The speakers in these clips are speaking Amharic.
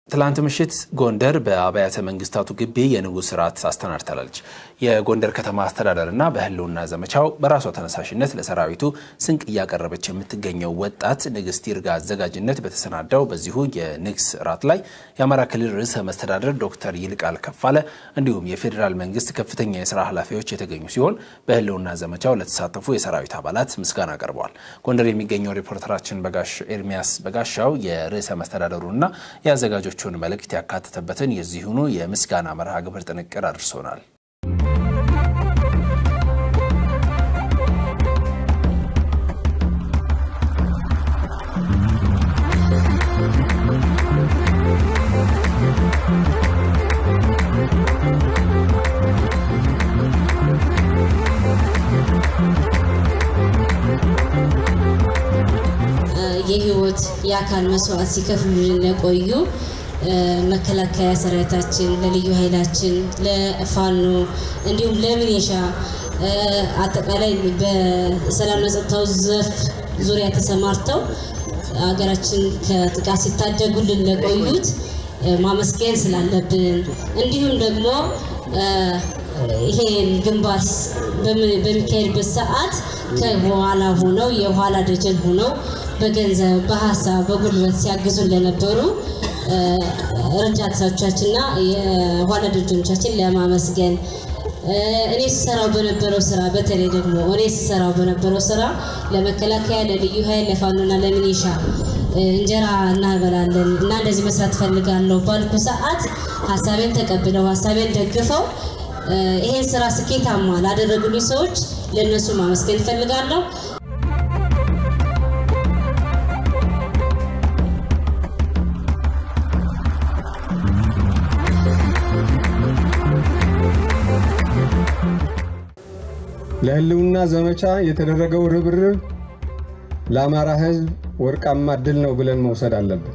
ትላንት ምሽት ጎንደር በአብያተ መንግስታቱ ግቢ የንጉሥ ሥርዓት አስተናድታለች። የጎንደር ከተማ አስተዳደርና በህልውና ዘመቻው በራሷ ተነሳሽነት ለሰራዊቱ ስንቅ እያቀረበች የምትገኘው ወጣት ንግስት ይርጋ አዘጋጅነት በተሰናዳው በዚሁ የንግስ ሥርዓት ላይ የአማራ ክልል ርዕሰ መስተዳደር ዶክተር ይልቃል ከፋለ እንዲሁም የፌዴራል መንግስት ከፍተኛ የስራ ኃላፊዎች የተገኙ ሲሆን በህልውና ዘመቻው ለተሳተፉ የሰራዊት አባላት ምስጋና ቀርበዋል። ጎንደር የሚገኘው ሪፖርተራችን በጋሽ ኤርሚያስ በጋሻው የርዕሰ መስተዳደሩና የአዘጋጆቹን መልእክት ያካተተበትን የዚሁኑ የምስጋና መርሃ ግብር ጥንቅር አድርሶናል። የህይወት የአካል መስዋዕት ሲከፍሉልን ለቆዩ መከላከያ ሰራዊታችን፣ ለልዩ ኃይላችን፣ ለፋኖ እንዲሁም ለሚሊሻ አጠቃላይ በሰላምና ጸጥታው ዘርፍ ዙሪያ ተሰማርተው ሀገራችን ከጥቃት ሲታደጉልን ለቆዩት ማመስገን ስላለብን እንዲሁም ደግሞ ይሄን ግንባር በሚካሄድበት ሰዓት ከኋላ ሆነው የኋላ ደጀን ሆነው በገንዘብ በሀሳብ በጉልበት ሲያግዙን ለነበሩ ረዳቶቻችንና የኋላ ደጀኖቻችን ለማመስገን እኔ ስሰራው በነበረው ስራ በተለይ ደግሞ እኔ ስሰራው በነበረው ስራ ለመከላከያ፣ ለልዩ ኃይል፣ ለፋኖና ለሚኒሻ እንጀራ እናበላለን እና እንደዚህ መስራት ፈልጋለሁ ባልኩ ሰዓት ሀሳቤን ተቀብለው ሀሳቤን ደግፈው ይሄን ስራ ስኬታማ ላደረጉልኝ ሰዎች ለእነሱ ማመስገን እፈልጋለሁ። ለህልውና ዘመቻ የተደረገው ርብርብ ለአማራ ህዝብ ወርቃማ ድል ነው ብለን መውሰድ አለብን።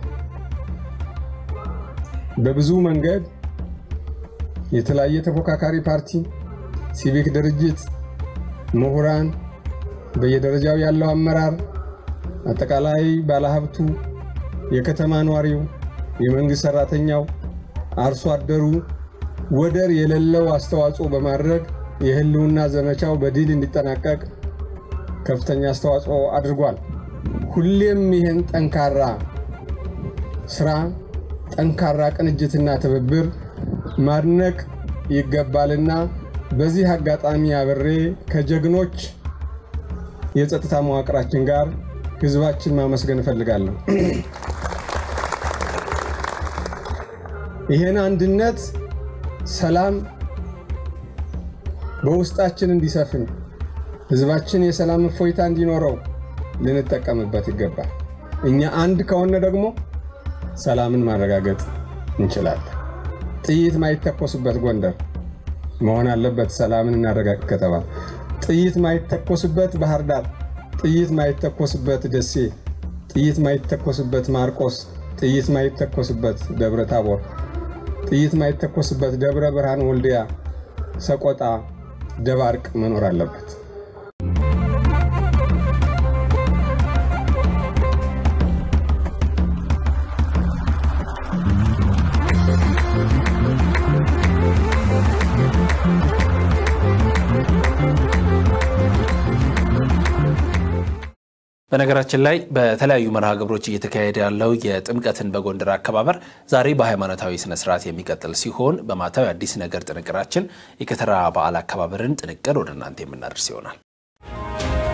በብዙ መንገድ የተለያየ ተፎካካሪ ፓርቲ፣ ሲቪክ ድርጅት፣ ምሁራን፣ በየደረጃው ያለው አመራር፣ አጠቃላይ ባለሀብቱ፣ የከተማ ነዋሪው፣ የመንግስት ሰራተኛው፣ አርሶ አደሩ ወደር የሌለው አስተዋጽኦ በማድረግ የህልውና ዘመቻው በድል እንዲጠናቀቅ ከፍተኛ አስተዋጽኦ አድርጓል። ሁሌም ይህን ጠንካራ ስራ፣ ጠንካራ ቅንጅትና ትብብር ማድነቅ ይገባልና በዚህ አጋጣሚ አብሬ ከጀግኖች የጸጥታ መዋቅራችን ጋር ህዝባችን ማመስገን እፈልጋለሁ። ይህን አንድነት፣ ሰላም በውስጣችን እንዲሰፍን ህዝባችን የሰላም እፎይታ እንዲኖረው ልንጠቀምበት ይገባል። እኛ አንድ ከሆነ ደግሞ ሰላምን ማረጋገጥ እንችላለን። ጥይት ማይተኮስበት ጎንደር መሆን አለበት። ሰላምን እናረጋግጥ ከተባለ ጥይት ማይተኮስበት ባህር ዳር፣ ጥይት ማይተኮስበት ደሴ፣ ጥይት ማይተኮስበት ማርቆስ፣ ጥይት ማይተኮስበት ደብረ ታቦር፣ ጥይት ማይተኮስበት ደብረ ብርሃን፣ ወልዲያ፣ ሰቆጣ ደባርቅ መኖር አለበት። በነገራችን ላይ በተለያዩ መርሃ ግብሮች እየተካሄደ ያለው የጥምቀትን በጎንደር አከባበር ዛሬ በሃይማኖታዊ ስነስርዓት የሚቀጥል ሲሆን በማታዊ አዲስ ነገር ጥንቅራችን የከተራ በዓል አከባበርን ጥንቅር ወደ እናንተ የምናደርስ ይሆናል።